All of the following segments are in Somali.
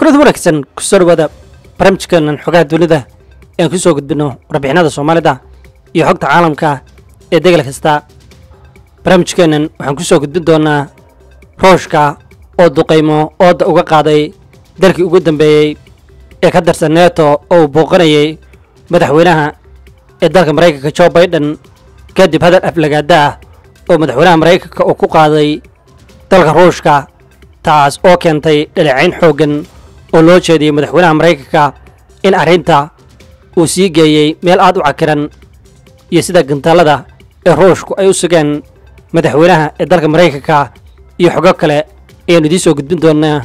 kulad wanaagsan kusoo dhawaada barnaamijkeenan xogaha dunida ean ku soo gudbino warbixinada soomaalida iyo xogta caalamka ee degel kasta barnaamijkeennan waxaan ku soo gudbin doonaa rooshka oo duqaymo ooda uga qaaday dalkii ugu dambeeyey ee ka tirsan neeto oo uu booqanayay madaxweynaha ee dalka maraykanka jo baiden kadib hadal aflagaada ah oo madaxweynaha maraykanka uu ku qaaday dalka ruushka taas oo keentay dhaleecayn xooggan oo loo jeediyey madaxweynaha maraykanka in arrinta uu sii geeyey meel aad u cakiran iyo sida gantaalada ee ruushku ay u sugeen madaxweynaha ee dalka maraykanka iyo xogo kale ayaanu idiin soo gudbin doonaa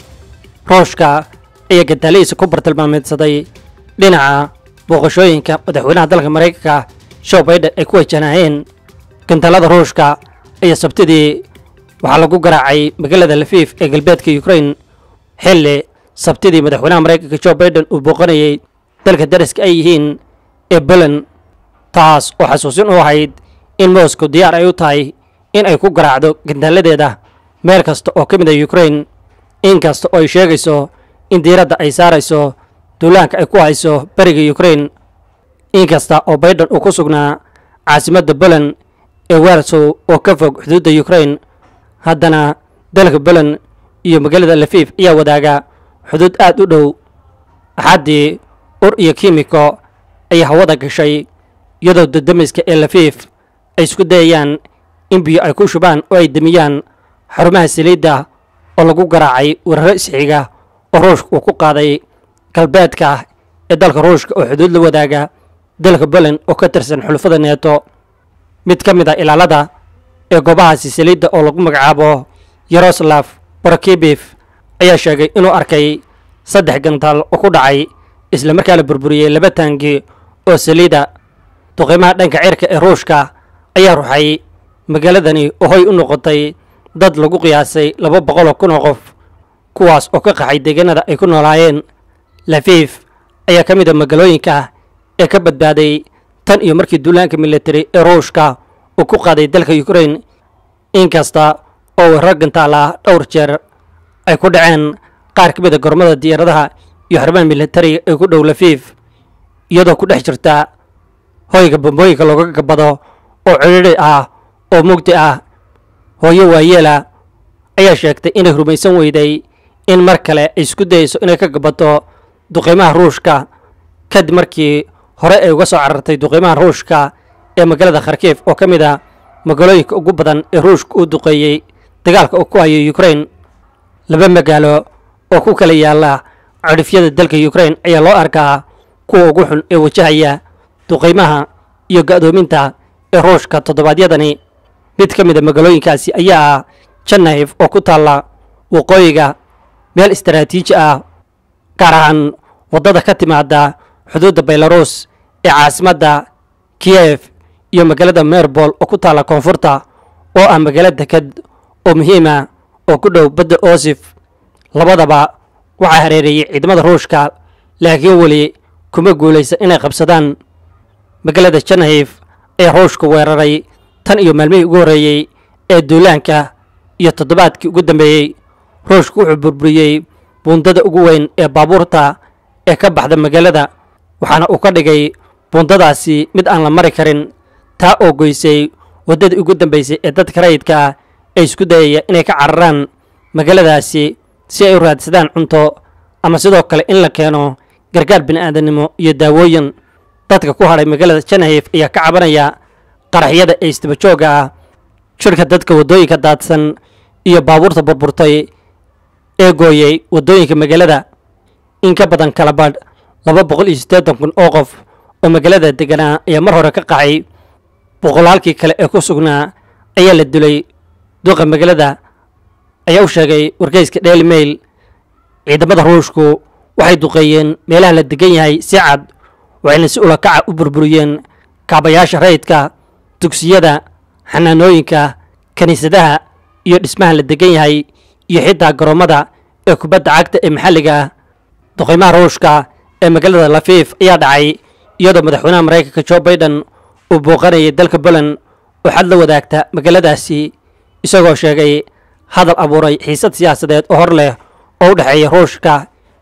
ruushka ayaa gantaalihiisa ku bartilmaameedsaday dhinaca booqashooyinka madaxweynaha dalka maraykanka joe baiden ay ku wajahnaayeen gantaalada ruushka ayaa sabtidii waxaa lagu garaacay magaalada lafiif ee galbeedka ukrain xilli sabtidii madaxweynaha maraykanka joe baiden uu booqanayay dalka dariska ay yihiin ee poland taas oo xasuusin u ahayd in moscow diyaar ay u tahay in ay ku garaacdo gantaaladeeda meel kasta oo ka mid a ukrain inkasta oo ay sheegayso in diiradda ay saarayso duulaanka ay ku hayso beriga ukrain inkasta oo baiden uu ku sugnaa caasimadda poland ee warsow oo ka fog xuduudda ukrain haddana dalka poland iyo magaalada lafiif ayaa wadaaga xuduud aad u dhow axaddii ur iyo kimiko ayaa hawada gashay iyadoo dadamiska ee lafiif ay isku dayayaan in biyo ay ku shubaan oo ay demiyaan xarumaha saliidda oo lagu garaacay weeraro isxiga oo ruushka uu ku qaaday galbeedka ee dalka ruushka oo xuduud la wadaaga dalka poland oo ka tirsan xulufada neeto mid ka mid a ilaalada ee goobahaasi saliidda oo lagu magacaabo yaroslav borokibif ayaa sheegay inuu arkay saddex gantaal oo ku dhacay isla markaa la burburiyey laba taangi oo saliida duqiimaha dhanka cirka ee ruushka ayaa ruxay magaaladani oo hoy u noqotay dad lagu qiyaasay laba boqol oo kun oo qof kuwaas oo ka qaxay deegaanada ay ku noolaayeen lafiif ayaa ka mid a magaalooyinka ee ka badbaaday tan iyo markii duulaanka militari ee ruushka uu ku qaaday dalka ukrain inkasta oo weeraro gantaal ah dhowr jeer ay ku dhaceen qaar ka mid a gormada diyaaradaha iyo xarumaha militariga ee ku dhow lafiif iyadoo ku dhex jirta hoyga bambooyinka looga gabado oo cidhidhi ah oo mugdi ah hooyo waayeela ayaa sheegtay inay rumaysan weyday in mar kale ay isku dayeyso inay ka gabato duqiimaha ruushka kadib markii hore ay uga soo carartay duqiimaha ruushka ee magaalada kharkiif oo ka mid a magaalooyinka ugu badan ee ruushka uu duqeeyey dagaalka uu ku hayo ukrain laba magaalo oo ku kala yaala cadhifyada dalka ukrain ayaa loo arkaa kuwa ugu xun ee wajahaya duqiimaha iyo ga'doominta ee ruushka toddobaadyadani mid ka mid a magaalooyinkaasi ayaa ah jannaif oo ku taalla waqooyiga meel istaraatiiji ah gaar ahaan waddada ka timaada xuduudda belarus ee caasimadda kiyef iyo magaalada merbol oo ku taalla koonfurta oo ah magaalo deked oo muhiima oo ku dhow badda osif labadaba waxaa hareereeyey ciidamada ruushka laakiin weli kuma guulaysan inay qabsadaan magaalada janahif ee ruushka weeraray tan iyo maalmihii ugu horreeyey ee duulaanka iyo toddobaadkii ugu dambeeyey ruushka wuxuu burburiyey buundada ugu weyn ee baabuurta ee ka baxda magaalada waxaana uu ka dhigay buundadaasi mid aan la mari karin taa oo goysay waddadii ugu dambaysay ee dadka rayidka ah ee isku dayaya inay ka cararaan magaaladaasi si ay u raadsadaan cunto ama sidoo kale in la keeno gargaar bini'aadanimo iyo daawooyin dadka ku hadhay magaalada janahif ayaa ka cabanaya qaraxyada ee istabajooga ah jirka dadka waddooyinka daadsan iyo baabuurta burburtay ee gooyey waddooyinka magaalada in ka badan kala badh laba boqol iyo siddeetan kun oo qof oo magaalada deganaa ayaa mar hore ka qaxay boqolaalkii kale ee ku sugnaa ayaa la dilay duqa magaalada ayaa u sheegay wargeyska daily mail ciidamada ruushku waxay duqeeyeen meelaha la degan yahay si cad waxayna si ulakaca u burburiyeen kaabayaasha rayidka dugsiyada xanaanooyinka kiniisadaha iyo dhismaha la degan yahay iyo xitaa garoommada ee kubadda cagta ee maxalliga ah duqeymaha ruushka ee magaalada lafiif ayaa dhacay iyadoo madaxweynaha maraykanka jo baiden uu booqanayay dalka poland oo xad la wadaagta magaaladaasi isagoo sheegay hadal abuuray xiisad siyaasadeed oo hor leh oo u dhexeeya ruushka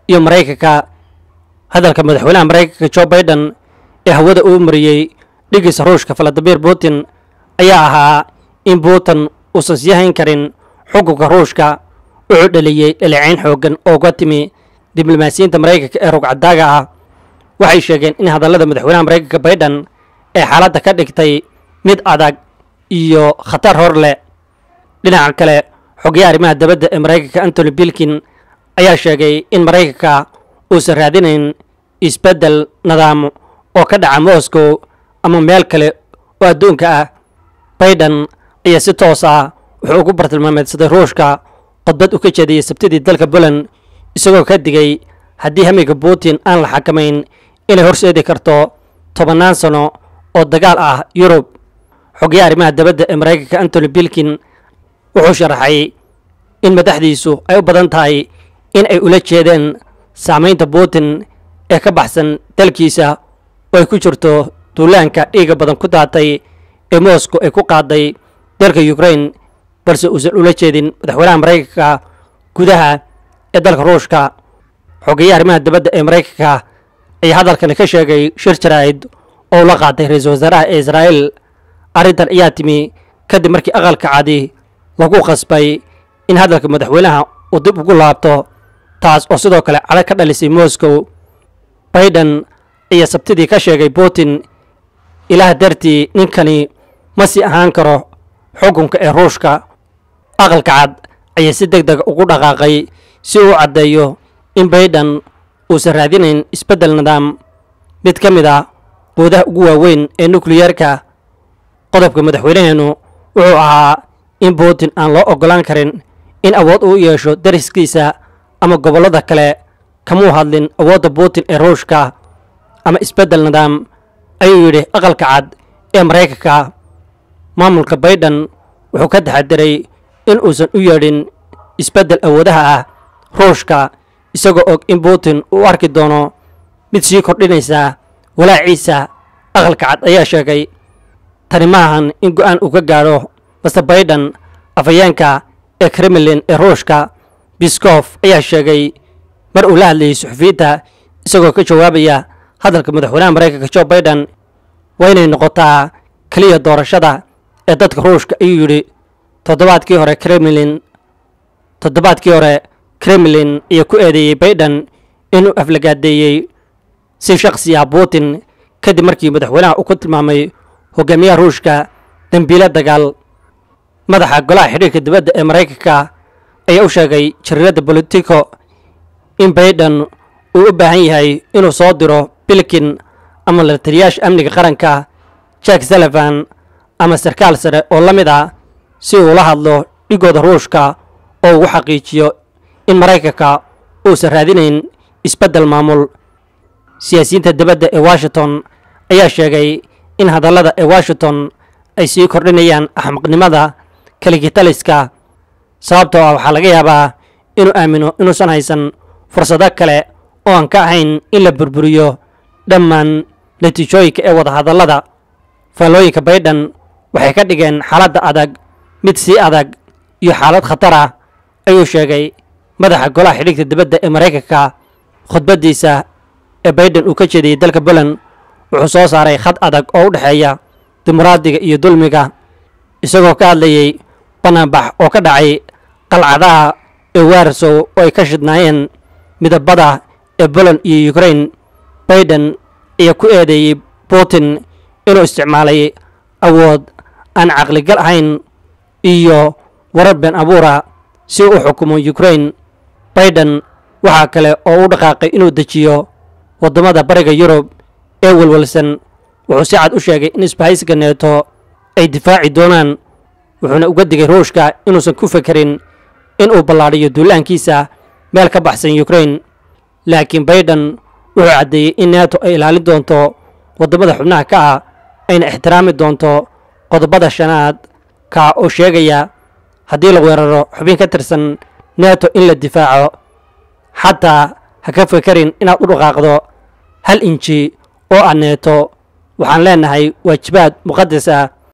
iyo maraykanka hadalka madaxweynaha maraykanka jo baiden ee hawada uu mariyey dhigiisa ruushka valadimir putin ayaa ahaa in putin uusan sii hayn karin xukunka ruushka wuxuu dhaliyey dhaleecayn xooggan oo uga timi diblomaasiyiinta maraykanka ee rugcadaaga ah waxay sheegeen in hadallada madaxweynaha maraykanka baiden ee xaaladda ka dhigtay mid adag iyo khatar hor leh dhinaca kale xogayaha arrimaha dabadda ee maraykanka antony bilkin ayaa sheegay in maraykanka uusan raadinayn isbeddel nidaam oo ka dhaca moscow ama meel kale oo adduunka ah baiden ayaa si toos ah wuxuu ugu bartilmaameedsaday ruushka khudbad u ka jeediyey sabtidii dalka poland isagoo ka digay haddii hamiga putin aan la xakamayn inay horseedi karto tobannaan sano oo dagaal ah yurub xogayaha arrimaha dabadda ee maraykanka antony bilkin wuxuu sharaxay in madaxdiisu ay u badan tahay in ay ula jeedeen saamaynta putin ee ka baxsan dalkiisa oo ay ku jirto duulaanka dhiiga badan ku daatay ee moscow ay ku qaaday dalka ukraine balse uusan ula jeedin madaxweynaha maraykanka gudaha ee dalka ruushka xogeeyaha arrimaha dabadda ee maraykanka ayaa hadalkani ka sheegay shir jaraa'id oo ula qaaday ra-iisul wasaaraha ee israa'iil arrintan ayaa timi kadib markii aqalka cadi lagu qasbay in hadalka madaxweynaha uu dib ugu laabto taas oo sidoo kale cadho ka dhalisay moscow baiden ayaa sabtidii ka sheegay putin ilaah dartii ninkani ma sii ahaan karo xukunka ee ruushka aqalka cad ayaa si deg deg ugu dhaqaaqay si uu caddeeyo in baiden uusan raadinayn isbeddel nidaam mid ka mid ah quudaha ugu waaweyn ee nukliyeerka qodobka madaxweynaheenu wuxuu ahaa in putin aan loo oggolaan karin in awood uu yeesho dariskiisa ama gobollada kale kamuu hadlin awoodda putin ee ruushka ama isbeddel nidaam ayuu yidhi aqalka cad ee maraykanka maamulka baiden wuxuu ka taxadiray in uusan u yeedhin isbeddel awoodaha ah ruushka isagoo og in putin uu arki doono mid sii kordhinaysa walaaciisa aqalka cad ayaa sheegay tani maahan in go'aan uu ka gaadho master baiden afhayeenka ee kremlin ee ruushka biskof ayaa sheegay mar uu la hadlayay suxufiyiinta isagoo ka jawaabaya hadalka madaxweynaha maraykanka jo baiden waa inay noqotaa keliya doorashada ee dadka ruushka ayuu yidhi toddobaadkii hore kremlin toddobaadkii hore kremlin ayaa ku eedeeyey baiden inuu aflagaadeeyey si shakhsi ah putin kadib markii madaxweynaha uu ku tilmaamay hogaamiyaha ruushka dembiile dagaal madaxa golaha xidhiirka dibadda ee maraykanka ayaa u sheegay jariiradda bolitico in baiden uu u baahan yahay inuu soo diro bilkin ama la taliyaasha amniga qaranka jack sullivan ama sarkaal sare oo la mid ah si uu la hadlo dhigooda ruushka oo ugu xaqiijiyo in maraykanka uusan raadinayn isbeddel maamul siyaasiyiinta dibadda ee washington ayaa sheegay in hadallada ee washington ay sii kordhinayaan axmaqnimada kaligitaliska sababtoo ah waxaa laga yaabaa inuu aamino inuusan haysan fursado kale oo aan ka ahayn in la burburiyo dhammaan natiijooyinka ee wadahadallada faallooyinka baiden waxay ka dhigeen xaaladda adag mid sii adag iyo xaalad khatar ah ayuu sheegay madaxa golaha xidhiigta dibadda ee maraykanka khudbaddiisa ee baiden uu ka jeediyey dalka poland wuxuu soo saaray khad adag oo u dhexeeya dimuqraadiga iyo dulmiga isagoo ka hadlayey banaanbax oo ka dhacay qalcadaha ee warsow oo ay ka shidnaayeen midabada ee poland iyo ukraine baiden ayaa ku eedeeyey putin inuu isticmaalay awood aan caqligal ahayn iyo warar been abuura si uu u xukumo ukraine baiden waxaa kale oo u dhaqaaqay inuu dejiyo waddamada bariga yurub ee welwelsan wuxuu si cad u sheegay in isbahaysiga neeto ay difaaci doonaan wuxuuna uga digay ruushka inuusan ku fekerin in uu ballaadhiyo duulaankiisa meel ka baxsan ukraine laakiin baiden wuxuu caddeeyey in neeto ay ilaalin doonto waddamada xubnaha ka ah ayna ixtiraami doonto qodobada shanaad kaa oo sheegaya haddii la weeraro xubin ka tirsan neeto in la difaaco xataa ha ka fekerin inaad u dhaqaaqdo hal inji oo ah neeto waxaan leenahay waajibaad muqadas ah